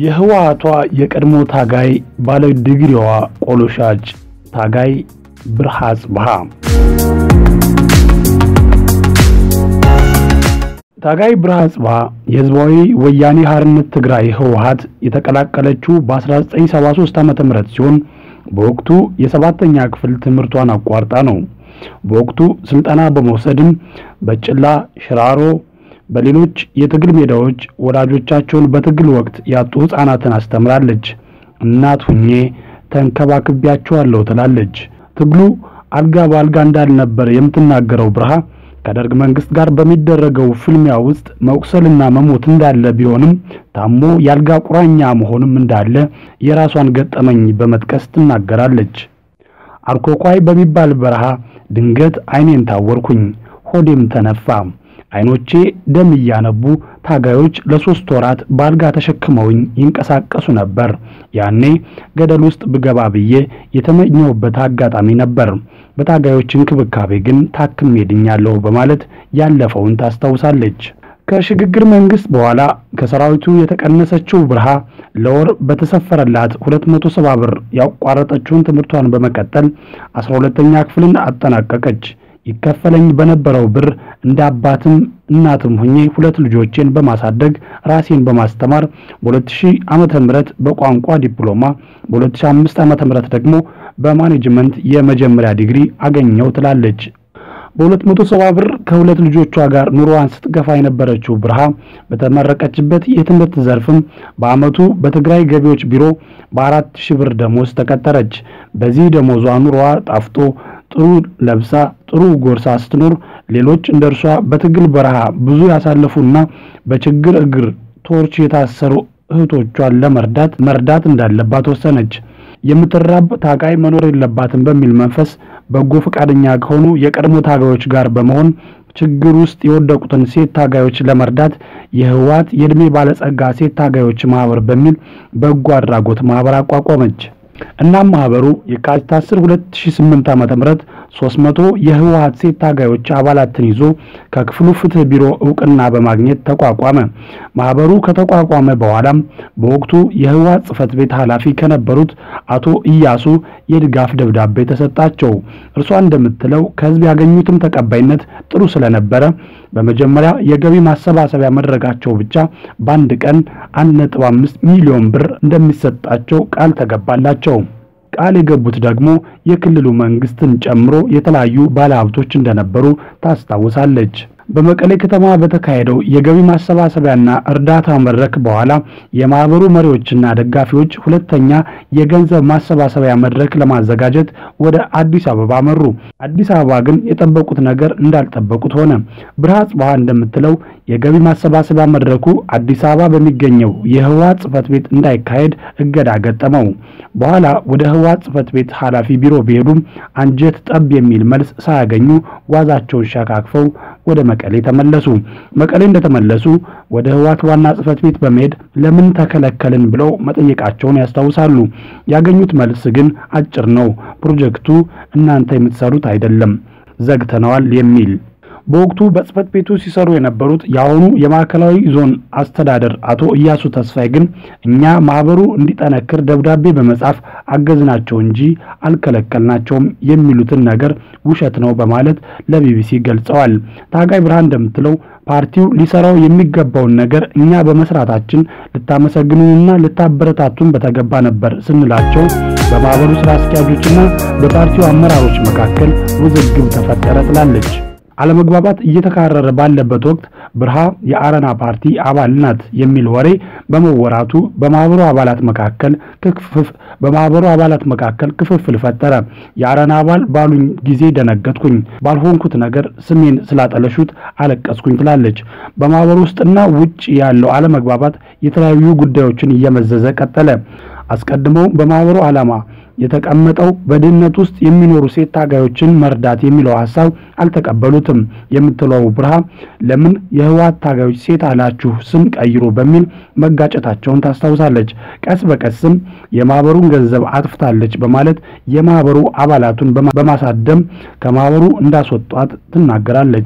የህወሓቷ የቀድሞ ታጋይ ባለ ዲግሪዋ ቆሎ ሻጭ ታጋይ ብርሃ አጽብሃ ታጋይ ብርሃ አጽብሃ የህዝባዊ ወያኔ ሓርነት ትግራይ ህወሓት የተቀላቀለችው በ1973 ዓ.ም ሲሆን በወቅቱ የሰባተኛ ክፍል ትምህርቷን አቋርጣ ነው። በወቅቱ ስልጠና በመውሰድም በጭላ ሽራሮ፣ በሌሎች የትግል ሜዳዎች ወላጆቻቸውን በትግል ወቅት ያጡ ህፃናትን አስተምራለች። እናት ሁኜ ተንከባክቤያቸዋለሁ ትላለች። ትግሉ አልጋ በአልጋ እንዳልነበር የምትናገረው ብርሃ ከደርግ መንግስት ጋር በሚደረገው ፍልሚያ ውስጥ መቁሰልና መሞት እንዳለ ቢሆንም ታሞ የአልጋ ቁራኛ መሆንም እንዳለ የራሷን ገጠመኝ በመጥቀስ ትናገራለች። አርኮኳይ በሚባል በረሃ ድንገት ዓይኔን ታወርኩኝ፣ ሆዴም ተነፋ። ዓይኖቼ ደም እያነቡ ታጋዮች ለሶስት ወራት በአልጋ ተሸክመውኝ ይንቀሳቀሱ ነበር። ያኔ ገደል ውስጥ ብገባ ብዬ የተመኘሁበት አጋጣሚ ነበር። በታጋዮች እንክብካቤ ግን ታክሜ ድኛለሁ በማለት ያለፈውን ታስታውሳለች። ከሽግግር መንግስት በኋላ ከሰራዊቱ የተቀነሰችው ብርሃ ለወር በተሰፈረላት 270 ብር ያቋረጠችውን ትምህርቷን በመቀጠል 12ኛ ክፍልን አጠናቀቀች። ይከፈለኝ በነበረው ብር እንደ አባትም እናትም ሁኜ ሁለት ልጆቼን በማሳደግ ራሴን በማስተማር በ2000 ዓመተ ምህረት በቋንቋ ዲፕሎማ በ2005 ዓመተ ምህረት ደግሞ በማኔጅመንት የመጀመሪያ ዲግሪ አገኘው ትላለች። በ270 ብር ከሁለት ልጆቿ ጋር ኑሮዋን ስትገፋ የነበረችው ብርሃ በተመረቀችበት የትምህርት ዘርፍም በአመቱ በትግራይ ገቢዎች ቢሮ በአራት ሺህ ብር ደሞዝ ተቀጠረች። በዚህ ደሞዟ ኑሮዋ ጣፍጦ ጥሩ ለብሳ ጥሩ ጎርሳ ስትኖር ሌሎች እንደ እርሷ በትግል በረሃ ብዙ ያሳለፉና በችግር እግር ቶርች የታሰሩ እህቶቿን ለመርዳት መርዳት እንዳለባት ወሰነች። የምትራብ ታጋይ መኖር የለባትም በሚል መንፈስ በጎ ፈቃደኛ ከሆኑ የቀድሞ ታጋዮች ጋር በመሆን ችግር ውስጥ የወደቁትን ሴት ታጋዮች ለመርዳት የህወሓት የዕድሜ ባለጸጋ ሴት ታጋዮች ማህበር በሚል በጎ አድራጎት ማህበር አቋቋመች። እናም ማህበሩ የካቲት 10 2008 ዓ.ም 300 የህወሓት ሴት ታጋዮች አባላትን ይዞ ከክፍሉ ፍትህ ቢሮ እውቅና በማግኘት ተቋቋመ። ማህበሩ ከተቋቋመ በኋላም በወቅቱ የህወሓት ጽህፈት ቤት ኃላፊ ከነበሩት አቶ ኢያሱ የድጋፍ ደብዳቤ ተሰጣቸው። እርሷ እንደምትለው ከህዝብ ያገኙትም ተቀባይነት ጥሩ ስለነበረ በመጀመሪያ የገቢ ማሰባሰቢያ መድረጋቸው ብቻ በአንድ ቀን 1.5 ሚሊዮን ብር እንደሚሰጣቸው ቃል ተገባላቸው። ቃል የገቡት ደግሞ የክልሉ መንግስትን ጨምሮ የተለያዩ ባለሀብቶች እንደነበሩ ታስታውሳለች። በመቀሌ ከተማ በተካሄደው የገቢ ማሰባሰቢያና እርዳታ መድረክ በኋላ የማህበሩ መሪዎችና ደጋፊዎች ሁለተኛ የገንዘብ ማሰባሰቢያ መድረክ ለማዘጋጀት ወደ አዲስ አበባ መሩ። አዲስ አበባ ግን የጠበቁት ነገር እንዳልጠበቁት ሆነ። ብርሃ አጽብሃ እንደምትለው የገቢ ማሰባሰቢያ መድረኩ አዲስ አበባ በሚገኘው የህወሓት ጽህፈት ቤት እንዳይካሄድ እገዳ ገጠመው። በኋላ ወደ ህወሓት ጽህፈት ቤት ኃላፊ ቢሮ ቢሄዱም አንጀት ጠብ የሚል መልስ ሳያገኙ ጓዛቸውን ሸካክፈው ወደ መቀሌ ተመለሱ። መቀሌ እንደተመለሱ ወደ ህወሓት ዋና ጽህፈት ቤት በመሄድ ለምን ተከለከልን ብለው መጠየቃቸውን ያስታውሳሉ። ያገኙት መልስ ግን አጭር ነው። ፕሮጀክቱ እናንተ የምትሰሩት አይደለም፣ ዘግተነዋል የሚል በወቅቱ በጽህፈት ቤቱ ሲሰሩ የነበሩት የአሁኑ የማዕከላዊ ዞን አስተዳደር አቶ እያሱ ተስፋይ ግን እኛ ማህበሩ እንዲጠነክር ደብዳቤ በመጻፍ አገዝናቸው እንጂ አልከለከልናቸውም የሚሉትን ነገር ውሸት ነው በማለት ለቢቢሲ ገልጸዋል። ታጋይ ብርሃን እንደምትለው ፓርቲው ሊሰራው የሚገባውን ነገር እኛ በመስራታችን ልታመሰግኑንና ልታበረታቱን በተገባ ነበር ስንላቸው በማህበሩ ስራ አስኪያጆችና በፓርቲው አመራሮች መካከል ውዝግብ ተፈጠረ ትላለች። አለመግባባት እየተካረረ ባለበት ወቅት ብርሃ የአረና ፓርቲ አባል ናት የሚል ወሬ በመወራቱ በማህበሩ አባላት መካከል ክፍፍ በማህበሩ አባላት መካከል ክፍፍል ፈጠረ። የአረና አባል ባሉኝ ጊዜ ደነገጥኩኝ፣ ባልሆንኩት ነገር ስሜን ስላጠለሹት አለቀስኩኝ ትላለች። በማህበሩ ውስጥና ውጭ ያለው አለመግባባት የተለያዩ ጉዳዮችን እየመዘዘ ቀጠለ። አስቀድመው በማህበሩ ዓላማ የተቀመጠው በድህነት ውስጥ የሚኖሩ ሴት ታጋዮችን መርዳት የሚለው ሐሳብ አልተቀበሉትም የምትለው ብርሃ ለምን የህወሓት ታጋዮች ሴት አላችሁ ስም ቀይሩ በሚል መጋጨታቸውን ታስታውሳለች። ቀስ በቀስም የማህበሩን ገንዘብ አጥፍታለች በማለት የማህበሩ አባላቱን በማሳደም ከማህበሩ እንዳስወጧት ትናገራለች።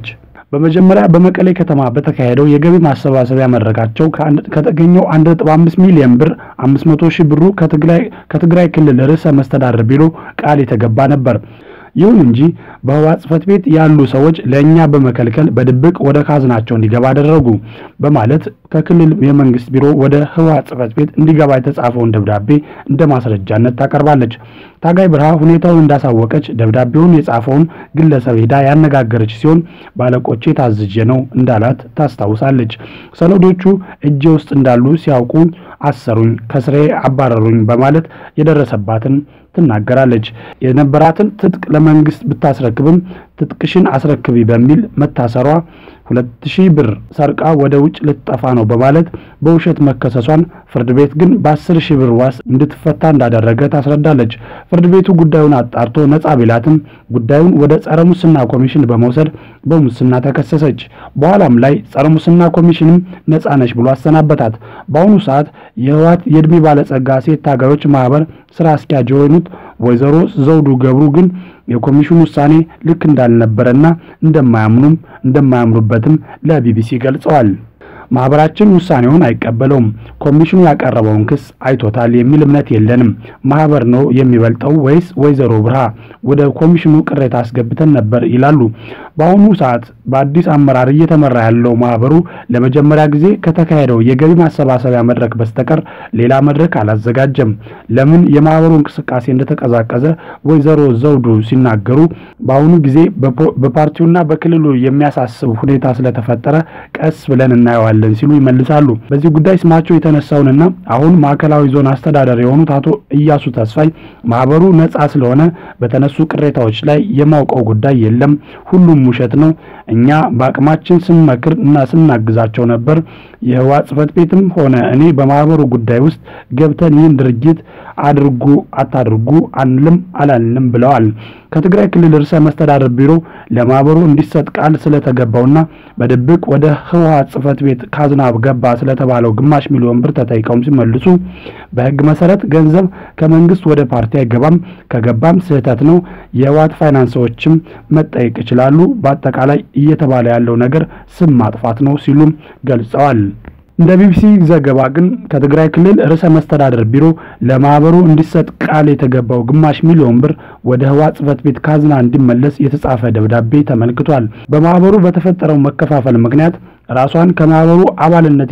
በመጀመሪያ በመቀሌ ከተማ በተካሄደው የገቢ ማሰባሰቢያ መድረካቸው ከተገኘው 1.5 ሚሊዮን ብር 500 ሺህ ብሩ ከትግራይ ክልል ርዕሰ መስተዳድር ቢሮ ቃል የተገባ ነበር። ይሁን እንጂ በህወሓት ጽህፈት ቤት ያሉ ሰዎች ለእኛ በመከልከል በድብቅ ወደ ካዝናቸው እንዲገባ አደረጉ በማለት ከክልል የመንግስት ቢሮ ወደ ህወሓት ጽህፈት ቤት እንዲገባ የተጻፈውን ደብዳቤ እንደ ማስረጃነት ታቀርባለች። ታጋይ ብርሃ ሁኔታውን እንዳሳወቀች ደብዳቤውን የጻፈውን ግለሰብ ሄዳ ያነጋገረች ሲሆን ባለቆቼ ታዝዤ ነው እንዳላት ታስታውሳለች። ሰነዶቹ እጄ ውስጥ እንዳሉ ሲያውቁኝ አሰሩኝ፣ ከስሬ አባረሩኝ በማለት የደረሰባትን ትናገራለች። የነበራትን ትጥቅ ለመንግስት ብታስረክብም ትጥቅሽን አስረክቢ በሚል መታሰሯ ሁለት ሺህ ብር ሰርቃ ወደ ውጭ ልትጠፋ ነው በማለት በውሸት መከሰሷን ፍርድ ቤት ግን በአስር ሺህ ብር ዋስ እንድትፈታ እንዳደረገ ታስረዳለች። ፍርድ ቤቱ ጉዳዩን አጣርቶ ነጻ ቢላትም ጉዳዩን ወደ ጸረ ሙስና ኮሚሽን በመውሰድ በሙስና ተከሰሰች። በኋላም ላይ ጸረ ሙስና ኮሚሽንም ነጻ ነች ብሎ አሰናበታት። በአሁኑ ሰዓት የህወሓት የዕድሜ ባለጸጋ ሴት ታጋዮች ማህበር ስራ አስኪያጅ የሆኑት ወይዘሮ ዘውዱ ገብሩ ግን የኮሚሽኑ ውሳኔ ልክ እንዳልነበረና እንደማያምኑም እንደማያምኑበትም ለቢቢሲ ገልጸዋል። ማህበራችን ውሳኔውን አይቀበለውም። ኮሚሽኑ ያቀረበውን ክስ አይቶታል የሚል እምነት የለንም። ማህበር ነው የሚበልጠው ወይስ ወይዘሮ ብርሃ? ወደ ኮሚሽኑ ቅሬታ አስገብተን ነበር ይላሉ። በአሁኑ ሰዓት በአዲስ አመራር እየተመራ ያለው ማህበሩ ለመጀመሪያ ጊዜ ከተካሄደው የገቢ ማሰባሰቢያ መድረክ በስተቀር ሌላ መድረክ አላዘጋጀም። ለምን የማህበሩ እንቅስቃሴ እንደተቀዛቀዘ ወይዘሮ ዘውዱ ሲናገሩ በአሁኑ ጊዜ በፓርቲውና በክልሉ የሚያሳስብ ሁኔታ ስለተፈጠረ ቀስ ብለን እናየዋለን ሲሉ ይመልሳሉ። በዚህ ጉዳይ ስማቸው የተነሳውንና አሁን ማዕከላዊ ዞን አስተዳደር የሆኑት አቶ እያሱ ተስፋይ ማህበሩ ነጻ ስለሆነ በተነሱ ቅሬታዎች ላይ የማውቀው ጉዳይ የለም፣ ሁሉም ውሸት ነው። እኛ በአቅማችን ስንመክር እና ስናግዛቸው ነበር። የህወሓት ጽህፈት ቤትም ሆነ እኔ በማህበሩ ጉዳይ ውስጥ ገብተን ይህን ድርጅት አድርጉ አታድርጉ አንልም አላልንም ብለዋል። ከትግራይ ክልል ርዕሰ መስተዳደር ቢሮ ለማህበሩ እንዲሰጥ ቃል ስለተገባውና በድብቅ ወደ ህወሓት ጽህፈት ቤት ካዝና ገባ ስለተባለው ግማሽ ሚሊዮን ብር ተጠይቀውም ሲመልሱ በህግ መሰረት ገንዘብ ከመንግስት ወደ ፓርቲ አይገባም፣ ከገባም ስህተት ነው። የህወሓት ፋይናንሶችም መጠየቅ ይችላሉ። በአጠቃላይ እየተባለ ያለው ነገር ስም ማጥፋት ነው ሲሉም ገልጸዋል። እንደ ቢቢሲ ዘገባ ግን ከትግራይ ክልል ርዕሰ መስተዳደር ቢሮ ለማህበሩ እንዲሰጥ ቃል የተገባው ግማሽ ሚሊዮን ብር ወደ ህወሓት ጽህፈት ቤት ካዝና እንዲመለስ የተጻፈ ደብዳቤ ተመልክቷል። በማህበሩ በተፈጠረው መከፋፈል ምክንያት ራሷን ከማህበሩ አባልነት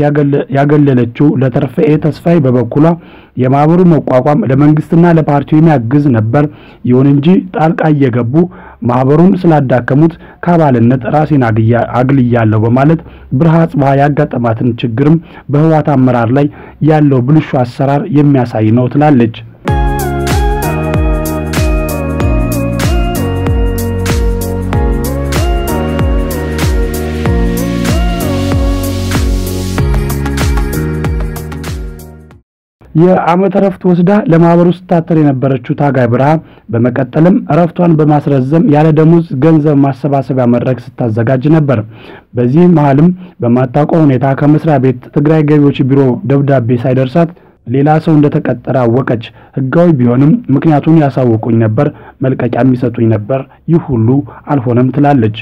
ያገለለችው ለተርፈኤ ተስፋዬ በበኩሏ የማህበሩ መቋቋም ለመንግስትና ለፓርቲው የሚያግዝ ነበር። ይሁን እንጂ ጣልቃ እየገቡ ማህበሩን ስላዳከሙት ከአባልነት ራሴን አግልያለሁ በማለት ብርሃ ጽባህ ያጋጠማትን ችግርም በህወሓት አመራር ላይ ያለው ብልሹ አሰራር የሚያሳይ ነው ትላለች። የዓመት እረፍት ወስዳ ለማህበሩ ስታተር የነበረችው ታጋይ ብርሃ በመቀጠልም እረፍቷን በማስረዘም ያለ ደሞዝ ገንዘብ ማሰባሰቢያ መድረክ ስታዘጋጅ ነበር። በዚህ መሀልም በማታውቀው ሁኔታ ከመስሪያ ቤት ትግራይ ገቢዎች ቢሮ ደብዳቤ ሳይደርሳት ሌላ ሰው እንደተቀጠረ አወቀች። ህጋዊ ቢሆንም ምክንያቱን ያሳውቁኝ ነበር፣ መልቀቂያ የሚሰጡኝ ነበር። ይህ ሁሉ አልሆነም ትላለች።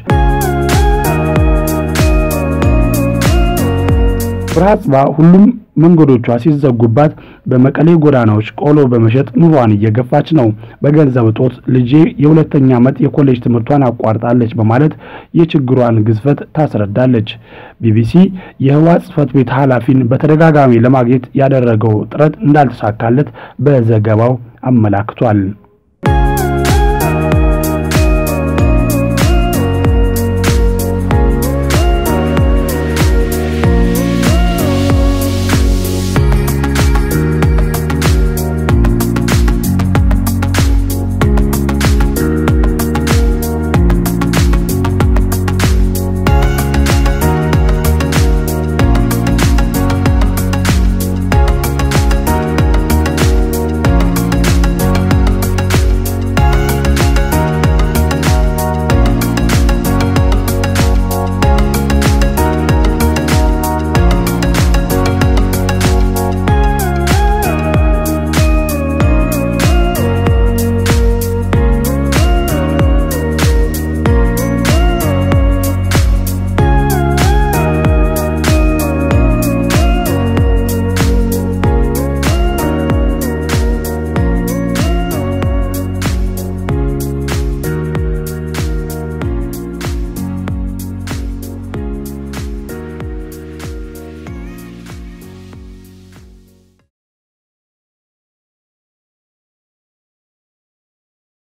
ብርሃ ጽባ ሁሉም መንገዶቿ ሲዘጉባት በመቀሌ ጎዳናዎች ቆሎ በመሸጥ ኑሯን እየገፋች ነው። በገንዘብ እጦት ልጄ የሁለተኛ ዓመት የኮሌጅ ትምህርቷን አቋርጣለች በማለት የችግሯን ግዝፈት ታስረዳለች። ቢቢሲ የህወሓት ጽህፈት ቤት ኃላፊን በተደጋጋሚ ለማግኘት ያደረገው ጥረት እንዳልተሳካለት በዘገባው አመላክቷል።